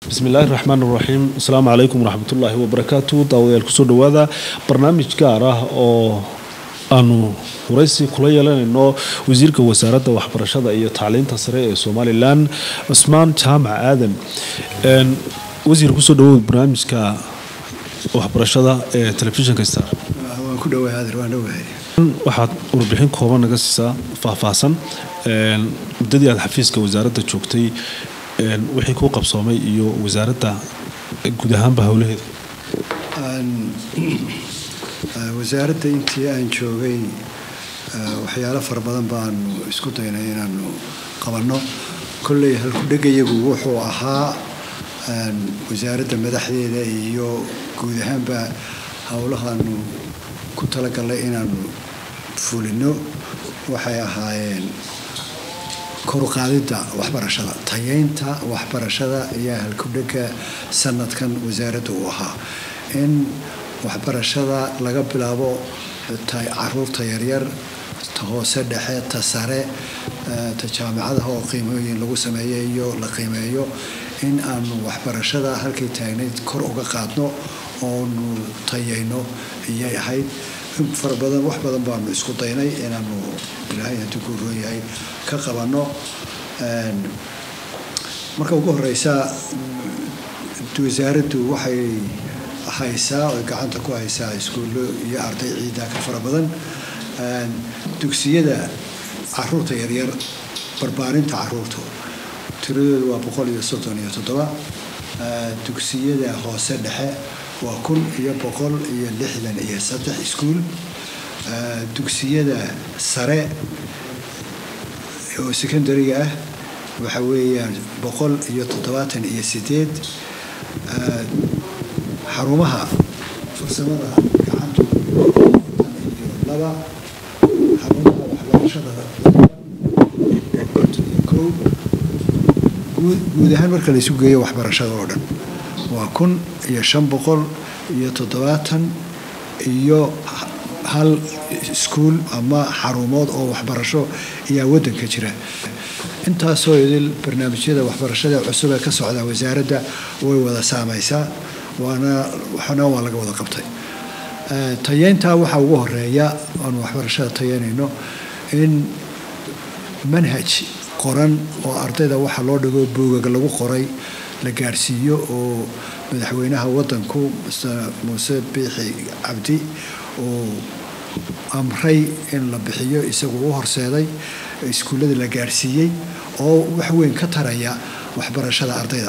bismi illaahi raxmaan raxiim asalaamu calaykum waraxmatullaahi wabarakaatu daawadayaal kusoo dhowaada barnaamij gaar ah oo aanu waraysi kula yeelanayno wasiirka wasaaradda waxbarashada iyo tacliinta sare ee somalilan cusmaan jaamac aadan wasiir kusoo dhawow barnaamijka waxbarashada ee telefishinka star waan ku dhowahay adeer waan dhowahay waxaad warbixin kooban naga siisaa faahfaahsan muddadii aad xafiiska wasaaradda joogtay wixii kuu qabsoomay iyo wasaaradda guud ahaanba howlaheeda wasaaradda intii aan joogay waxyaalo fara badan baanu isku daynay inaanu qabanno kolley halkudhegayagu wuxuu ahaa wasaaradda madaxdeeda iyo guud ahaanba howlahaanu ku talagalnay inaanu fulino waxay ahaayeen koruqaadidda waxbarashada tayeynta waxbarashada ayaa halkudhega sanadkan wasaaradda uu ahaa in waxbarashada laga bilaabo caruurta yaryar ta hoose dhexe ta sare ta jaamicadaha oo qiimooyin lagu sameeyo iyo la qiimeeyo in aanu waxbarashada halkay taagnayd kor uga qaadno oonu tayeyno ayay ahayd fara badan wax badan baanu isku daynay inaanu ilaahay haddii ku roon yahay ka qabanno marka ugu horeysa wasaaraddu waxay haysaa oy gacanta ku haysaa iskuullo iyo arday ciidaa ka fara badan dugsiyada caruurta yaryar barbaarinta caruurta tiradoodu waa boqol iyo soddon iyo toddoba dugsiyada hoose dhexe waa kun iyo boqol iyo lixdan iyo saddex iskuul dugsiyada sare oo secondariga ah waxa weeyaan boqol iyo toddobaatan iyo sideed xarumaha farsamada gacanta iyo laba xarumaha waxbarashada kow guud guud ahaan marka la isu geeyo waxbarashada oo dhan waa kun iyo shan boqol iyo toddobaatan iyo hal iskuul ama xarumood oo waxbarasho ayaa waddanka jira intaasoo idil barnaamijyada waxbarashada cusub ee ka socda wasaaradda way wada saameysaa waana waxna waa laga wada qabtay tayeyntaa waxaa ugu horeeya aanu waxbarashada tayeynayno in manhaj qoran oo ardayda waxa loo dhigo buugag lagu qoray la gaadhsiiyo oo madaxweynaha waddanku mr muuse biixi cabdi uu amray in la bixiyo isagu u horseeday iskuullada la gaadhsiiyey oo wax weyn ka taraya waxbarashada ardayda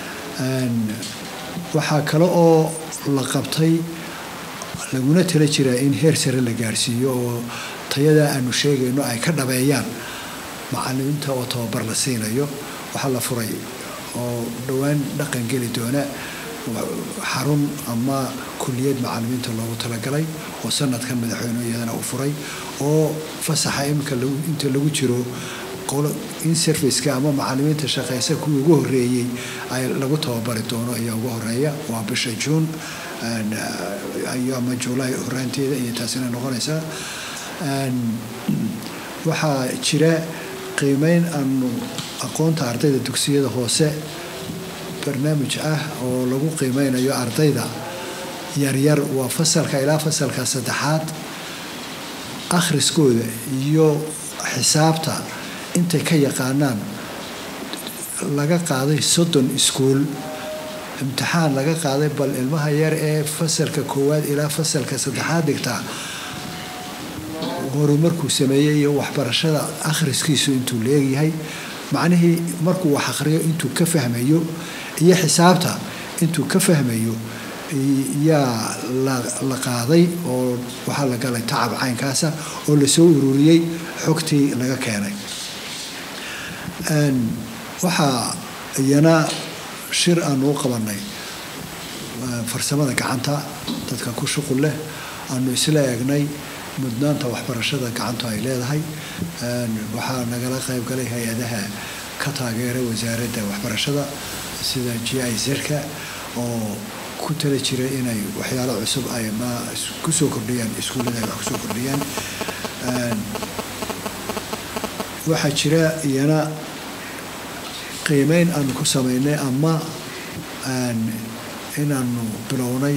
waxaa kale oo la qabtay laguna tala jiraa in heer sare la gaadhsiiyo oo tayada aanu sheegayno ay ka dhabeeyaan macalimiinta oo tababar la siinayo waxaa la furay oo dhowaan dhaqan geli doona xarun ama kuliyad macalimiinta loogu talagalay oo sanadkan madaxweynuhu iyadana uu furay oo fasaxa iminka inta lagu jiro in serviceka ama macalimiinta shaqeysa kuwii ugu horeeyey ay lagu tababari doono ayaa ugu horeeya waa bisha juun ama juulaay horaanteeda iyo taasina noqonaysaa waxaa jira qiimeyn aanu aqoonta ardayda dugsiyada hoose barnaamij ah oo lagu qiimeynayo ardayda yaryar waa fasalka ilaa fasalka saddexaad akhriskooda iyo xisaabta intay ka yaqaanaan laga qaaday soddon iskuul imtixaan laga qaaday bal ilmaha yar ee fasalka koowaad ilaa fasalka saddexaad dhigtaa horumarkuu sameeyey iyo waxbarashada akhriskiisu intuu leegyahay macnihii markuu wax akhriyo intuu ka fahmayo iyo xisaabta intuu ka fahmayo yaa la qaaday oo waxaa la galay tacab caynkaasa oo lasoo ururiyey xogtii laga keenay waxaa iyana shir aanu u qabanay farsamada gacanta dadka ku shuqul leh aanu isla eegnay mudnaanta waxbarashada gacantu ay leedahay waxaa nagala qayb galay hay-adaha ka taageera wasaaradda waxbarashada sida g i zerka oo ku tala jira inay waxyaalo cusub ay ma kusoo kordhiyaan iskuullada ay wax kusoo kordhiyaan waxaa jira iyana qiimeyn aanu ku sameynay ama inaanu bilownay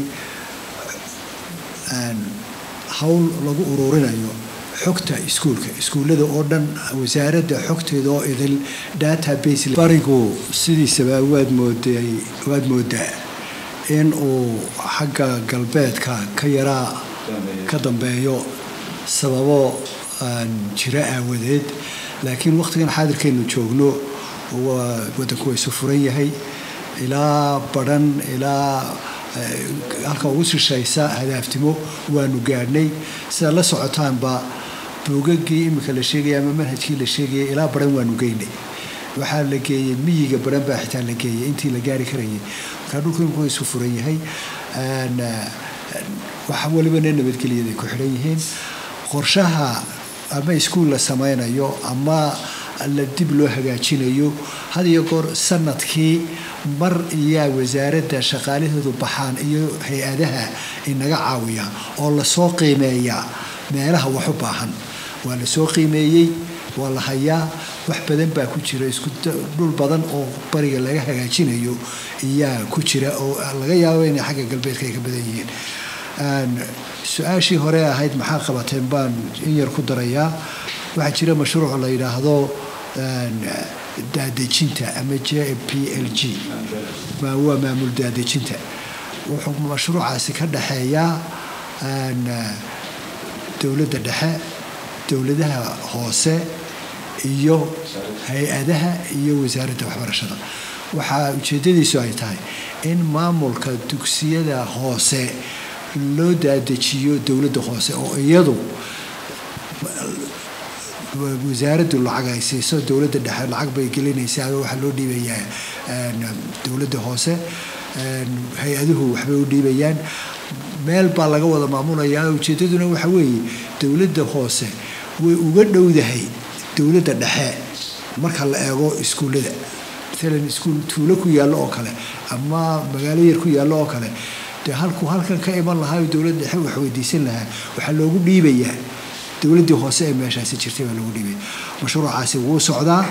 hawl lagu ururinayo xogta iskuulka iskuullada oo dhan wasaaradda xogteeda oo idil database barigu sidiisaba waad mooday waad moodaa in uu xagga galbeedka ka yaraa ka dambeeyo sababo jira aawadeed laakiin wakhtigan xaadirkaynu joogno wadanku waa isu furan yahay ilaa badhan ilaa halka ugu shishaysa hadaaftimo waanu gaadhnay sidaad la socotaanba buugagii iminka la sheegaya ama manhajkii la sheegayay ilaa baran waanu geynay waxaa la geeyey miyiga baran baa xitaa la geeyey intii la gaari karayay markaa dhulku iminku isu furan yahay waxa walibana nabadgelyaday ku xidhan yihiin qorshaha ama iskuul la samaynayo ama la dib loo hagaajinayo had iyo goor sanadkii mar iyaa wasaaradda shaqaalahoodu baxaan iyo hay-adaha inaga caawiya oo lasoo qiimeeyaa meelaha wax u baahan waa lasoo qiimeeyey waa la hayaa wax badan baa ku jira isku dhul badan oo bariga laga hagaajinayo iyaa ku jira oo laga yaabo inay xagga galbeedka ay ka badan yihiin su-aashii hore ahayd maxaa qabateen baan in yar ku darayaa waxaa jira mashruuc la yidhaahdo daadejinta ama j p l g waa maamul daadejinta wuxuu mashruucaasi ka dhexeeyaa dowladda dhexe dowladaha hoose iyo hay-adaha iyo wasaaradda waxbarashada waxaa ujeeddadiisu ay tahay in maamulka dugsiyada hoose loo daadejiyo dowladda hoose oo iyadu wasaaraddu lacag ay siiso dowladda dhexe lacag bay gelinaysaa waxaa loo dhiibayaa dowladda hoose hay-aduhu waxbay u dhiibayaan meel baa laga wada maamulayaa ujeeddaduna waxa weeye dowladda hoose way uga dhowdahay dowladda dhexe marka la eego iskuullada maalan iskuul tuulo ku yaallo oo kale ama magaalo yar ku yaallo oo kale dee halkuu halkan ka iman lahaa dowladda dhexe wax weydiisan lahaa waxaa loogu dhiibayaa dowladdii hoose ee meeshaasi jirtay baa loogu dhiibaya mashruucaasi wuu socdaa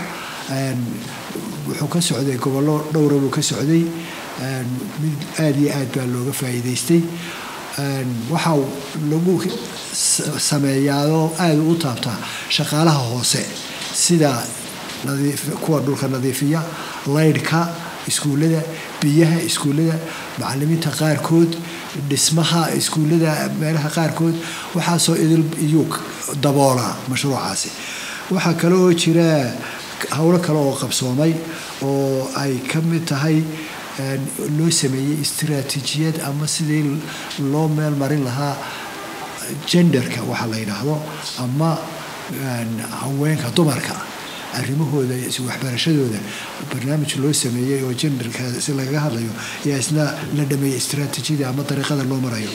wuxuu ka socday gobollo dhowra buu ka socday mid aada iyo aad baa looga faa'iidaystay waxaa lagu sameeyaadoo aada u taabtaa shaqaalaha hoose sida kuwa dhulka nadiifiya laydhka iskuullada biyaha iskuullada macalimiinta qaarkood dhismaha iskuullada meelaha qaarkood waxaasoo idil iyuu daboolaa mashruucaasi waxaa kale oo jira howlo kale oo qabsoomay oo ay ka mid tahay loo sameeyey istiraatiijiyad ama sidii loo meel marin lahaa jenderka waxaa la yidhaahdo ama haweenka dumarka arrimahooda waxbarashadooda barnaamij loo sameeyey oo jenderka si lagaga hadlayo ayaa isna la dhameeyey istiraatiijiyada ama dariiqada loo marayo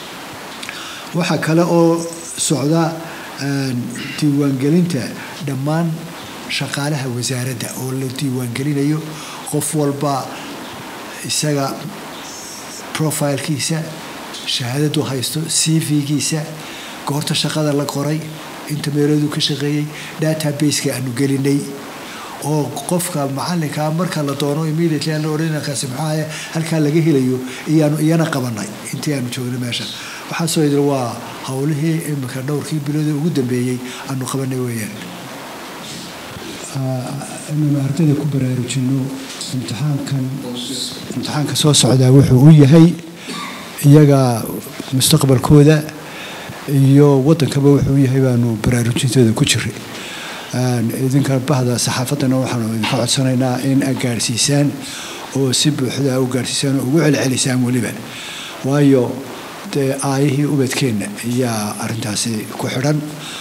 waxaa kale oo socda diiwaangelinta dhammaan shaqaalaha wasaaradda oo la diiwaangelinayo qof walba isaga profilkiisa shahaadadu haysto c v-giisa goorta shaqada la qoray inta meelooduu ka shaqeeyey databaseka aanu gelinay oo qofka macalinkaa marka la doono immediately aan la odhanakaasi maxaaye halkaa laga helayo iyaanu iyana qabanay intii aanu joogno meesha waxaasoo idil waa howlihii imika dhowrkii bilooda ugu dambeeyey aanu qabanay weeyaan inaynu ardayda ku baraarujinno imtixaankan imtixaanka soo socdaa wuxuu u yahay iyaga mustaqbalkooda iyo waddankaba wuxuu u yahay baanu baraarujintooda ku jiray idinka bahda saxaafaddana waxaanu idinka codsanaynaa in aad gaadhsiisaan oo si buuxda u gaadhsiisaan oo ugu celcelisaan weliba waayo dee aayihii ubadkeenna ayaa arrintaasi ku xidhan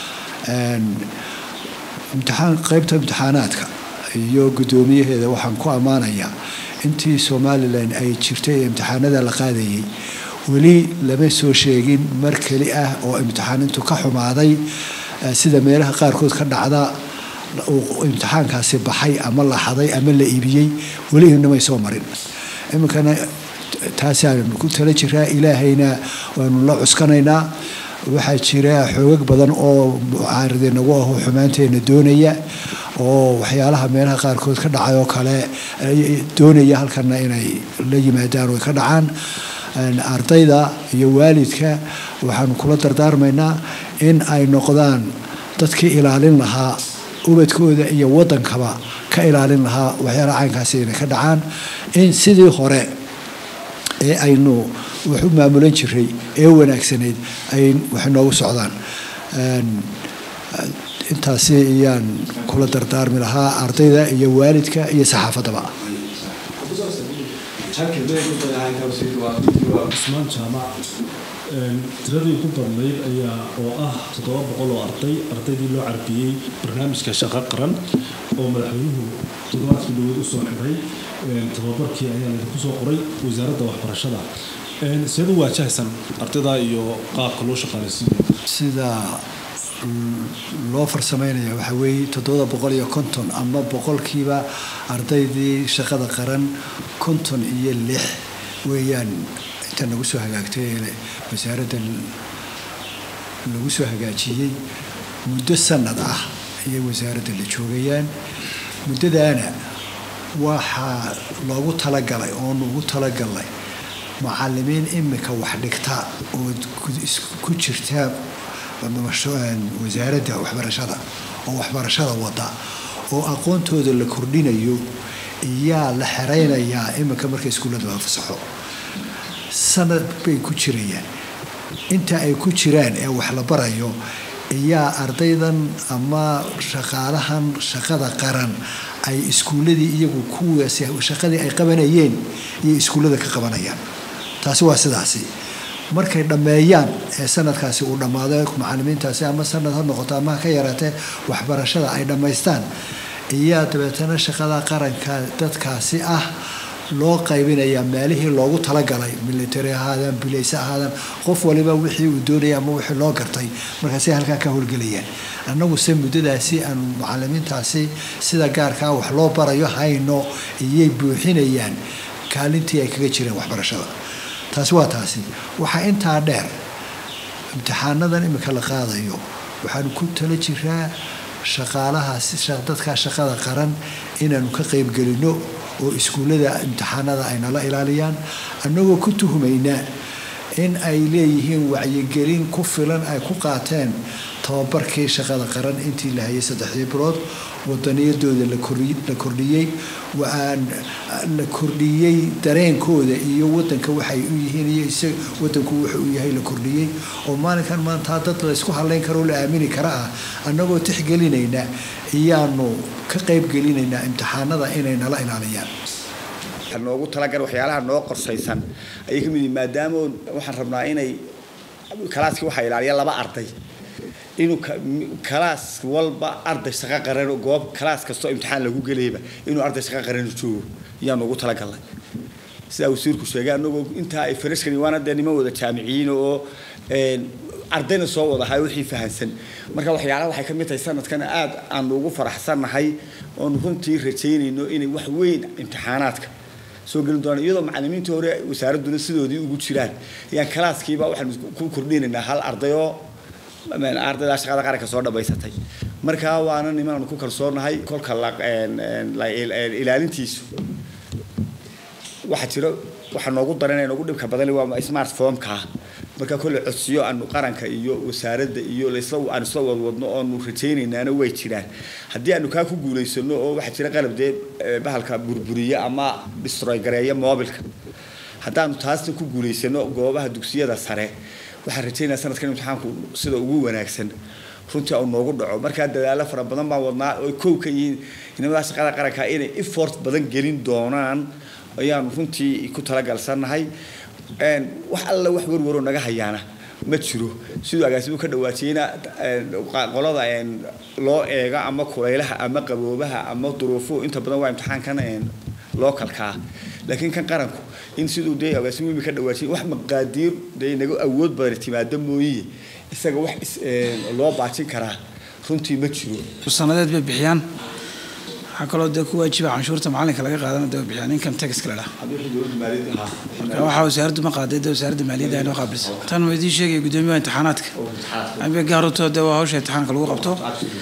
imtixaan qaybta imtixaanaadka iyo guddoomiyaheeda waxaan ku ammaanayaa intii somalilan ay jirtay ee imtixaanada la qaadayay weli lama soo sheegin mar keli ah oo imtixaanintu ka xumaaday sida meelaha qaarkood ka dhacda uu imtixaankaasi baxay ama la xaday ama la iibiyey weli inamay soo marin iminkana taasaanu ku tala jiraa ilaahayna waanu la cuskanaynaa waxaa jira xoogag badan oo mucaaride nagu aho xumaanteena doonaya oo waxyaalaha meelaha qaarkood ka dhacay oo kale doonaya halkana inay la yimaadaan oo ka dhacaan ardayda iyo waalidka waxaanu kula dardaarmaynaa in ay noqdaan dadkii ilaalin lahaa ubadkooda iyo waddankaba ka ilaalin lahaa waxyaalaha caynkaasi inay ka dhacaan in sidii hore ee aynu wax u maamulan jiray ee wanaagsanayd ay wax noogu socdaan intaasi ayaan kula dardaarmi lahaa ardayda iyo waalidka iyo saxaafaddaba cusmaan jaamac tiradii ugu badnayd ayaa oo ah toddoba boqol oo arday ardaydii loo carbiyey barnaamijka shaqo qaran oo madaxweynuhu toddobaadkii dhaweyd usoo xiray tababarkii ayaa laydinku soo qoray wasaaradda waxbarashada seed u waajahaysan ardayda iyo qaabka loo shaqaalaysiiyo sida loo farsameynaya waxaa weeye toddoba boqol iyo konton ama boqolkiiba ardaydii shaqada qaran konton iyo lix weeyaan inta nagu soo hagaagtay ee wasaaradda lagu soo hagaajiyey muddo sanad ah ayay wasaaradda la joogayaan muddadaana waxaa loogu talagalay oonu ugu talagalnay macalimiin imika wax dhigta oo ku jirta wasaaradda waxbarashada oo waxbarashada wada oo aqoontooda la kordhinayo iyaa la xeraynayaa iminka marka iskuullada la fasaxo sanad bay ku jirayaan inta ay ku jiraan ee wax la barayo iyaa ardaydan ama shaqaalahan shaqada qaran ay iskuulladii iyagu kuwaas shaqadii ay qabanayeen iyo iskuullada ka qabanayaan taasi waa sidaasi markay dhammeeyaan ee sanadkaasi uu dhammaado macalimiintaasi ama sanad ha noqoto ama ha ka yaraatee waxbarashada ay dhammaystaan iyaa dabeetana shaqada qaranka dadkaasi ah loo qaybinayaa meelihii loogu talagalay military ahaadaan bilayse ahaadaan qof waliba wixii uu doonaya ama wixii loo gartay markaasay halkaa ka howlgelayaan annaguse muddadaasi aan macalimiintaasi sida gaarkaa wax loo barayo hayno iyay buuxinayaan kaalintii ay kaga jireen waxbarashada taasi waa taasi waxaa intaa dheer imtixaanadan imika la qaadayo waxaanu ku tala jiraa shaqaalahaas dadkaa shaqada qaran inaanu ka qaybgelino oo iskuullada imtixaanada ay nala ilaaliyaan annagoo ku tuhumaynaa in ay leeyihiin wacyigelin ku filan ay ku qaateen tababarkii shaqada qaran intii la hayay saddexdii bilood wadaniyadooda la kordhiyey la kordhiyey dareenkooda iyo wadanka waxay u yihiin iyo wadanku wuxuu u yahay la kordhiyey oo maalinkan maantaa dad laysku hadlayn karoo la aamini kara ah annagoo tixgelinayna iyaanu ka qaybgelinaynaa imtixaanada inay nala ilaaliyaan noogu talagal waxyaalaha noo qorsaysan ayay ka mid yihiin maadaama waxaan rabnaa inay kalaaskii waxaa ilaaliya laba arday inuu kalaas walba arday shaqo qaran goob kalaas kastoo imtixaan lagu gelayba inuu arday shaqo qaran joogo ayaan noogu talagalnay sidaa wasiirku sheegay anagoo intaa ay farashkani waana dee niman wada jaamiciyiin oo ardayna soo wadahay wixii fahansan marka waxyaalaha waxay ka mid tahay sanadkana aad aanu ugu faraxsannahay oonu runtii rajaynayno inay wax weyn imtixaanaadka soo gelin doonaan iyadoo macalimiintii hore wasaaradduna sidoodii ugu jiraan ayaan kalaaskiiba waxaanu ku kordhinaynaa hal arday oo ardaydaa shaqada qaranka soo dhammaysatay marka waana niman aanu ku kalsoonahay kolka ilaalintiisu waxaa jiro waxaa noogu daranaya noogu dhibka badan waa smartphomeka marka kolle codsiyo aanu qaranka iyo wasaaradda iyo lasla aanu isla wadwadno oonu rajaynaynaana way jiraan haddii aanu kaa ku guulaysano oo waxaa jira qalab dee bahalka burburiya ama destroy gareeya mobilka haddaanu taasna ku guulaysano goobaha dugsiyada sare waxaan rajaynaya sanadkan imtixaanku sida ugu wanaagsan runtii uu noogu dhaco markaa dadaalo fara badan baan wadnaa oo kow ka yihiin inamada shaqada qaranka inay effort badan gelin doonaan ayaanu runtii ku talagalsannahay wax alla wax warwaroo naga hayaana ma jiro siduu agaasimu ka dhawaajiyeyna qolada loo eega ama kulaylaha ama qaboobaha ama duruufuhu inta badan waa imtixaankan lookalkaa laakiin kan qaranku in siduu dee agaasimu imi ka dhawaajiyey wax maqaadiir dee naga awood badan timaada mooyiye isaga wax loo baajin karaa runtii ma jiro sanadeed bay bixiyaan waxaa kaloo dee ku waajiba canshuurta macalinka laga qaadana dee bixiyaan income taxka la dhaha marka waxaa wasaaraddu ma qaaday dee wasaaradda maaliyadda ay noo qaabilsa tan waa idiin sheegaya guddoomiyaha imtixaanaadka ambe gaarutoo dee waa hawsha imtixaanka lagu qabto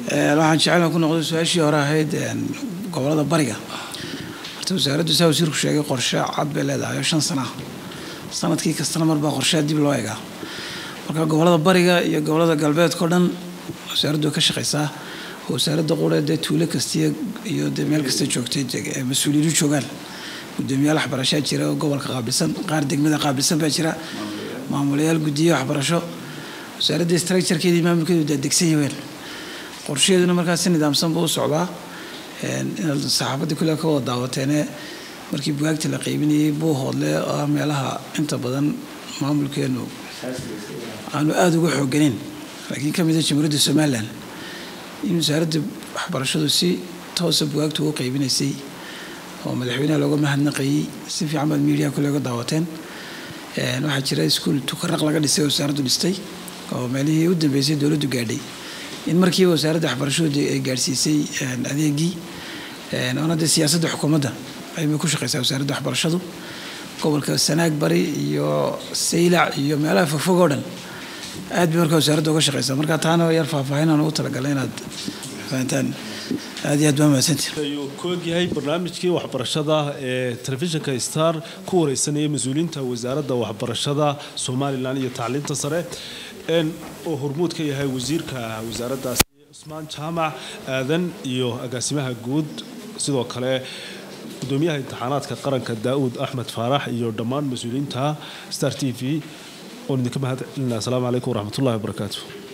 waxaan jeclaan ku noqday su-aashii hore ahayd gobolada bariga horta wasaaraddu saa wasiirku sheegay qorshe cad bay leedahay oo shan sana ah sanadkii kastana marbaa qorsheha dib loo eegaa marka gobolada bariga iyo gobolada galbeedka o dhan wasaaraddu way ka shaqaysaa oo wasaaradda qura dee tuulo kastiya iyo dee meel kasta joogtay mas-uuliyiinu joogaan gudoomiyaal waxbarashaa jira oo gobolka qaabilsan qaar degmada qaabilsan baa jira maamulayaal guddiye waxbarasho wasaaradda structurekeedii maamulkeedu daadegsan yaheen qorshaheeduna markaas si nidaamsan buu u socdaa inaad saxaafadda kule ka wada daawateene markii bugaagta la qaybinayay buu hoodle oo ah meelaha inta badan maamulkeenu aanu aada uga xooganeyn laakiin ka mida jamhuuriyadda somalilan in wasaaradda waxbarashadu si toosa bugaagta ugu qaybinaysay oo madaxweynaha looga mahadnaqayey si fiican baad miidiyaha kule uga daawateen waxaa jira iskuul tukaraq laga dhisay oo wasaaraddu dhistay oo meelihii u dambeysay dowladdu gaadhay in markiiba wasaaradda waxbarashadu ay gaadhsiisay adeegii oona dee siyaasadda xukuumadda aybay ku shaqaysaa wasaaradda waxbarashadu gobolka sanaag bari iyo saylac iyo meelaha fogfog oo dhan aad bay markaa wasaaradda uga shaqaysaa marka taana yar faahfaahin aan ugu talagalay inaad fahantaan aad iyo aad baa mahadsantiin ayuu ku ogyahay barnaamijkii waxbarashada ee telefishinka star ku wareysanaya mas-uuliyiinta wasaaradda waxbarashada somalilan iyo tacliinta sare oo hormuud ka yahay wasiirka wasaaraddaasi cusmaan jaamac aadan iyo agaasimaha guud sidoo kale gudoomiyaha imtixaanaadka qaranka daa'uud axmed faarax iyo dhammaan mas-uuliyiinta star t v oon idinka mahad celinaa asalaamu calaykum waraxmatullahi wabarakaatu